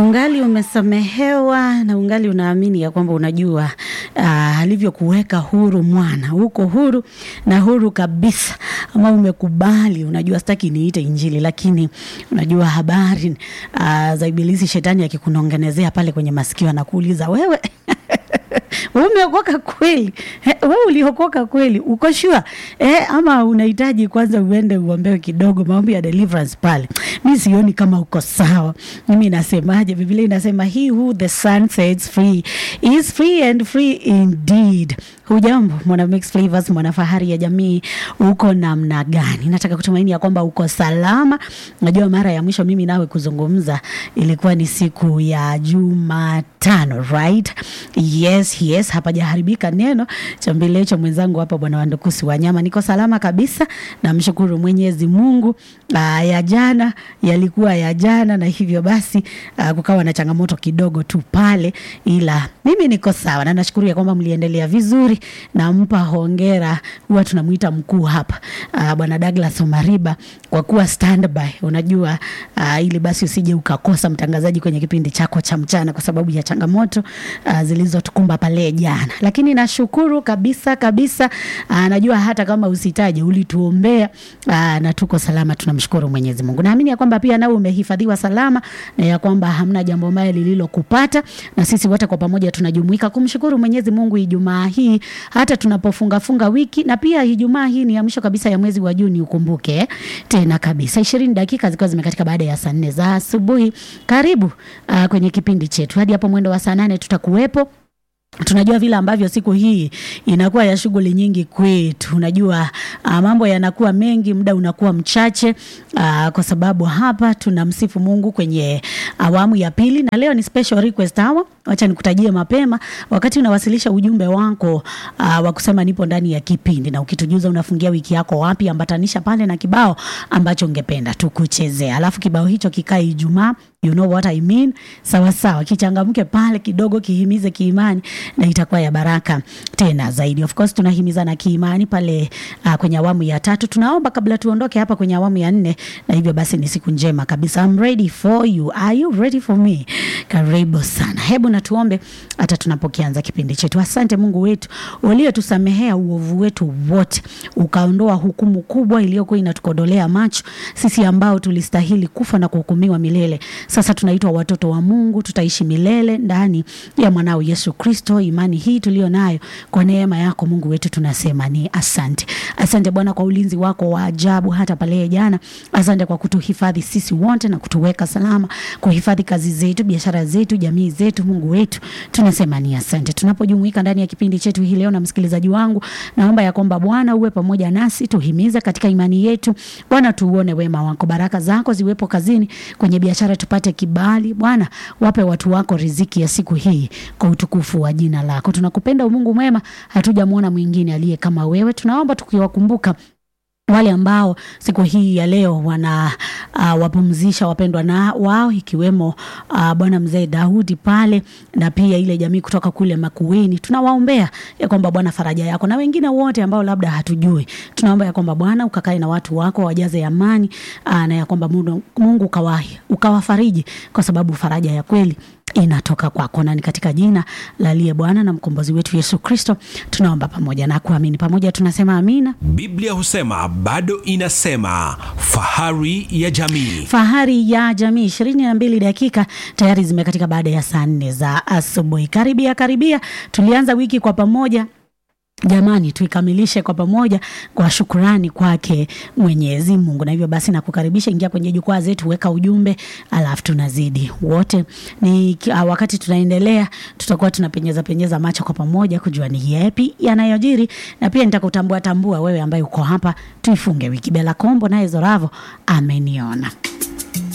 ungali umesamehewa na ungali unaamini ya kwamba unajua uh, alivyokuweka huru mwana, uko huru na huru kabisa, ama umekubali, unajua sitaki niite Injili, lakini unajua habari uh, za Ibilisi, shetani akikunongenezea pale kwenye masikio, anakuuliza wewe wewe umeokoka kweli? Eh, wewe uliokoka kweli? Uko sure? Eh, ama unahitaji kwanza uende uombewe kidogo maombi ya deliverance pale. Mi sioni kama uko sawa. Mimi nasemaje? Biblia inasema he who the son sets free is free and free indeed. Hujambo mwana mix flavors, mwana fahari ya jamii, uko namna gani? Nataka kutumaini ya kwamba uko salama. Najua mara ya mwisho mimi nawe kuzungumza ilikuwa ni siku ya Jumatano, right? Yes, yes, hapajaharibika neno cha mbelecho mwenzangu hapa bwana Wandukusi Wanyama. Niko salama kabisa, namshukuru Mwenyezi Mungu. Aa, ya jana yalikuwa ya jana, na hivyo basi aa, kukawa na changamoto kidogo tu pale, ila mimi niko sawa na nashukuru ya kwamba mliendelea vizuri. Nampa hongera, huwa tunamuita mkuu hapa aa, bwana Douglas Omariba kwa kuwa standby. Unajua aa, ili basi usije ukakosa mtangazaji kwenye kipindi chako cha mchana kwa sababu ya changamoto aa, zilizotukumba pale jana, lakini nashukuru kabisa kabisa. Aa, najua hata kama usitaje ulituombea aa, na tuko salama, tunamshukuru Mwenyezi Mungu. Naamini ya kwamba pia nawe umehifadhiwa salama na ya kwamba hamna jambo baya lililokupata, na sisi wote kwa pamoja tunajumuika kumshukuru Mwenyezi Mungu Ijumaa hii hata tunapofunga funga wiki, na pia Ijumaa hii ni ya mwisho kabisa ya mwezi wa Juni, ukumbuke eh, tena kabisa. 20 dakika zikiwa zimekatika baada ya saa nne za asubuhi. Karibu aa, kwenye kipindi chetu hadi hapo mwendo wa saa nane tutakuwepo tunajua vile ambavyo siku hii inakuwa ya shughuli nyingi kwetu. Unajua uh, mambo yanakuwa mengi, muda unakuwa mchache uh, kwa sababu hapa tunamsifu Mungu kwenye awamu ya pili, na leo ni special request hour. Wacha nikutajie mapema wakati unawasilisha ujumbe wako uh, wa kusema nipo ndani ya kipindi, na ukitujuza unafungia wiki yako wapi, ambatanisha pale na kibao ambacho ungependa tukuchezea, alafu kibao hicho kikae Ijumaa You know what I mean? Sawa sawa, kichangamke pale kidogo, kihimize kiimani na itakuwa ya baraka tena zaidi. Of course tunahimizana kiimani pale uh, kwenye awamu ya tatu. Tunaomba kabla tuondoke hapa kwenye awamu ya nne, na hivyo basi ni siku njema kabisa. I'm ready for you. Are you ready for me? Karibu sana. Hebu na tuombe hata tunapokianza kipindi chetu. Asante Mungu wetu uliotusamehea uovu wetu wote, ukaondoa hukumu kubwa iliyokuwa inatukodolea macho sisi ambao tulistahili kufa na kuhukumiwa milele. Sasa tunaitwa watoto wa Mungu, tutaishi milele ndani ya mwanao Yesu Kristo. Imani hii tulio nayo kwa neema yako Mungu wetu, tunasema ni asante. Asante Bwana kwa ulinzi wako wa ajabu hata pale jana. Asante kwa kutuhifadhi sisi wote na kutuweka salama, kuhifadhi kazi zetu, biashara zetu, jamii zetu. Mungu wetu, tunasema ni asante. Tunapojumuika ndani ya kipindi chetu hii leo, na msikilizaji wangu, naomba ya kwamba Bwana uwe pamoja nasi, tuhimize katika imani yetu. Bwana, tuuone wema wako, baraka zako ziwepo kazini, kwenye biashara tupate kibali. Bwana, wape watu wako riziki ya siku hii kwa utukufu wa jina lako. Tunakupenda Mungu mwema, hatujamwona mwingine aliye kama wewe. Tunaomba tukiwakumbuka wale ambao siku hii ya leo wana uh, wapumzisha wapendwa na wao ikiwemo uh, bwana mzee Daudi pale na pia ile jamii kutoka kule Makueni, tunawaombea ya kwamba Bwana faraja yako, na wengine wote ambao labda hatujui, tunaomba ya kwamba Bwana ukakae na watu wako, wajaze amani uh, na ya kwamba Mungu, Mungu ukawahi ukawafariji, kwa sababu faraja ya kweli inatoka kwako, na ni katika jina la aliye Bwana na mkombozi wetu Yesu Kristo tunaomba pamoja na kuamini pamoja, tunasema amina. Biblia husema bado inasema, fahari ya jamii. Fahari ya jamii, ishirini na mbili dakika tayari zimekatika baada ya saa nne za asubuhi. Karibia karibia, tulianza wiki kwa pamoja Jamani, tuikamilishe kwa pamoja kwa shukurani kwake Mwenyezi Mungu. Na hivyo basi nakukaribisha, ingia kwenye jukwaa zetu, weka ujumbe, alafu tunazidi wote. Ni uh, wakati tunaendelea, tutakuwa tunapenyeza penyeza macho kwa pamoja kujua ni yapi yanayojiri, na pia nitakutambua tambua wewe ambaye uko hapa. Tuifunge wiki. Bela Kombo naye Zoravo ameniona